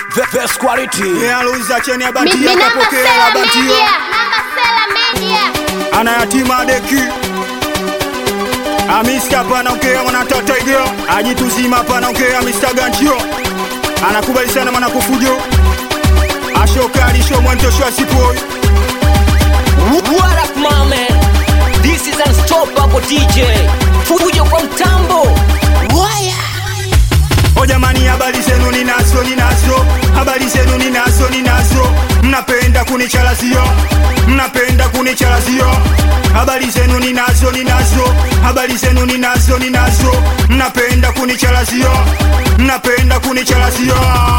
The best quality. Aluza cheni ya Mi- bantia mi namba kapokea Sela la bantia Media, namba Sela Media. anayatima deki Amiska hapa anaongea mwanatata iga ajituzima hapa anaongea Mr. Ganchio anakubali sana mwana kufujo ashokali sho mwentosho asipoi What up, my man? This is Unstoppable DJ. Fujo kwa mtambo. Waya. O jamani, habari zenu ninazo, ninazo habari zenu ninazo, ninazo. Mnapenda kunichalazio, mnapenda kunichalazio. Habari zenu ninazo, ninazo habari zenu ninazo, ninazo. Mnapenda kunichalazio, mnapenda kunichalazio.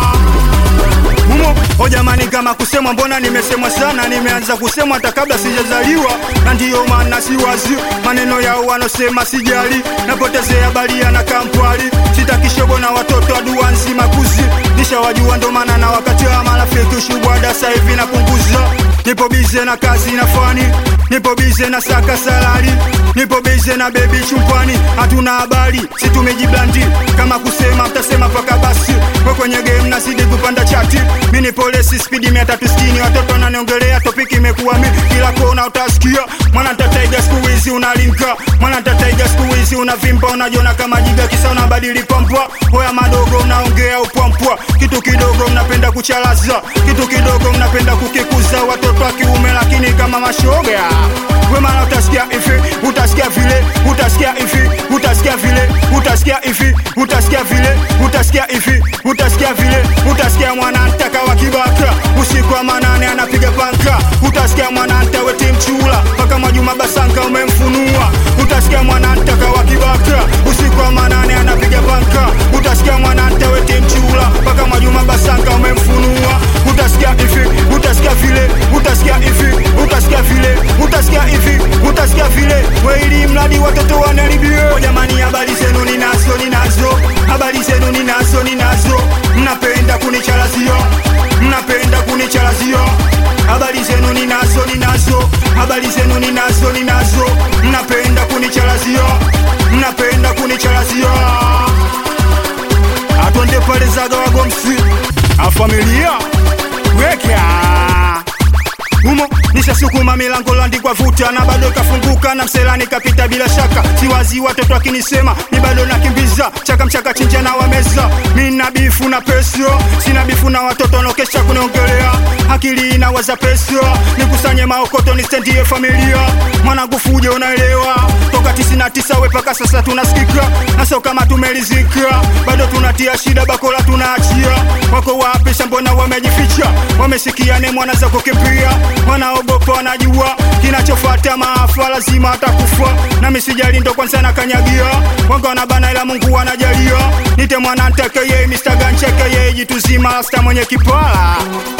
Mumo, o jamani, kama kusemwa, mbona nimesemwa sana, nimeanza kusemwa hata kabla sijazaliwa, na ndiyo maana siwazi maneno yao wanosema sijali, napotezea balia na kampwali, sitakishobo na watoto adua nzima kuzi, nishawajua ndo maana na wakati wa marafiki ushubwada sasa hivi napunguza, nipo bize na kazi na fani, nipo bize na saka salari, nipo bize na bebi chumpani, hatuna habari, si tumejiblandi, kama kusema mtasema paka basi, we kwenye game nazidi kupanda chati, mi ni polisi spidi 360 watoto wananiongelea topiki imekuwa mi kila kona utasikia mwana tataiga siku hizi unalinka mwana tataiga siku hizi unavimba unajiona kama jiga kisa unabadili pampwa hoya madogo unaongea upwampwa kitu kidogo mnapenda kuchalaza kitu kidogo mnapenda kukikuza watoto wa kiume lakini kama mashoga we mara utasikia hivi utasikia vile utasikia hivi utasikia vile utasikia hivi utasikia vile utasikia hivi utasikia vile utasikia mwana ntaka wa kibaka usiku wa manane anapiga panka utasikia mwana ntaweti mchula mpaka mwajuma basanka umemfunua utasikia mwana ntaka wa kibaka usiku wa manane anapiga panka utasikia mwana ntaweti mchula mpaka mwajuma basanka umemfunua utasikia hivi utasikia vile utasikia hivi utasikia vile utasikia hivi utasikia vile weili mradi watoto wanaribio jamani habari zenu ninazo ninazo habari zenu ninazo ninazo mnapenda kunichalazio mnapenda kunichalazio habari zenu ninazo ninazo habari zenu ninazo ninazo mnapenda kunichalazio mnapenda kunichalazio atonde pale zaga wagomsi afamilia weka humo nishasukuma milango landikwa vuta na bado ikafunguka na mselani kapita bila shaka siwazi watoto akinisema ni bado nakimbiza chaka mchaka chinja na wameza mina bifu na pesio sina bifu na watoto wanaokesha kuniongelea akili inawaza pesio nikusanye maokoto nistendie familia mwanangu fuje unaelewa toka 99 we paka sasa tunasikika naso kama tumelizika bado tunatia shida bakola tunaachia wako wapi shambona wamejificha wamesikia ne mwana za kukimbia wanaogopa wanajua kinachofata maafa lazima atakufa na misijali ndo kwanza na kanyagia wanga wanabana ila mungu anajalia nite mwana ntekeye Mr. Ganchekeye jituzima rasta mwenye kipala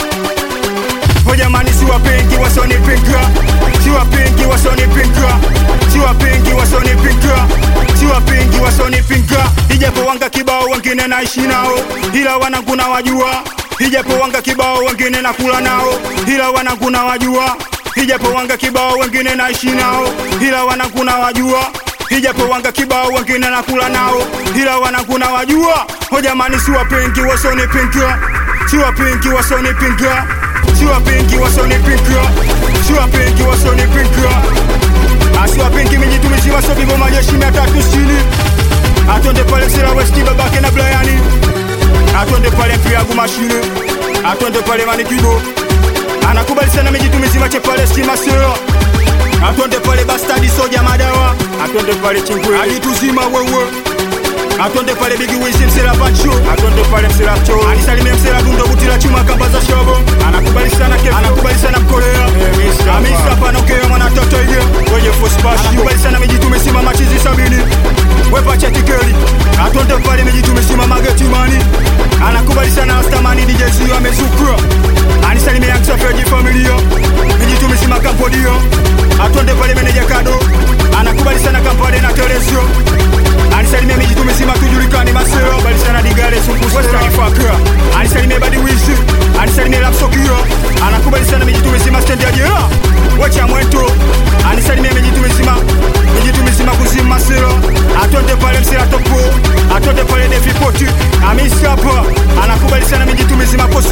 O jamani siwapengi wasonipinga siwapengi wasonipinga siwapengi wasonipinga siwapengi wasonipinga ijapo wanga kibao wengine naishi nao ila wanangu na wajua ijapo wanga kibao wengine nakula nao ila wanangu na wajua ijapo wanga kibao wengine naishi nao ila wanangu na wajua ijapo wanga kibao wengine nakula nao ila wanangu na wajua o jamani siwapengi wasonipinga siwapengi wasonipinga siwapengi wasonipinga siwapengi wasonipinga asiwapengi mijitumisi wasobibo majeshi mia tatu sitini atonde pale sera westi babake na blayani atonde pale mpiagu mashine atonde pale manikibo anakubali sana mijitumisi mache pale stima sera atonde pale bastadi soja madawa atonde pale chingwe alituzima wewe atonde pale bigi wizi msela pacho atonde pale msela cho alisalimia msela dundo butila chuma kamba za shobo anakubali sana kefu anakubali sana mkolea amisa panokea mwana toto ile wenye fospashi anakubali sana mijitume simama chizi sabini wepache tikeli atonde pale mijitume simama getimani anakubali sana astamani DJ Zio amezukura anisalimia msafeji familia mijitume sima kampodio atonde pale meneja kado anakubali sana kampade na telesio anisalimia mijitu zima tujulikane maseo balisana digare sumpusaifaka anisalimia badi wizi anisalimia lapsokio anakubali sana mijitu mizima stendi ya jela wacha mweto anisalimia mijitu mizima mijitu mizima kuzima maseo atonde pale msela topo atonde pale defipoti amiskapa anakubali sana mijitu mizima kosi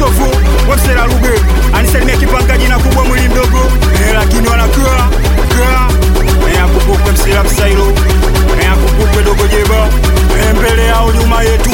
sailo akumbukwe dogo jeba mbele yao nyuma yetu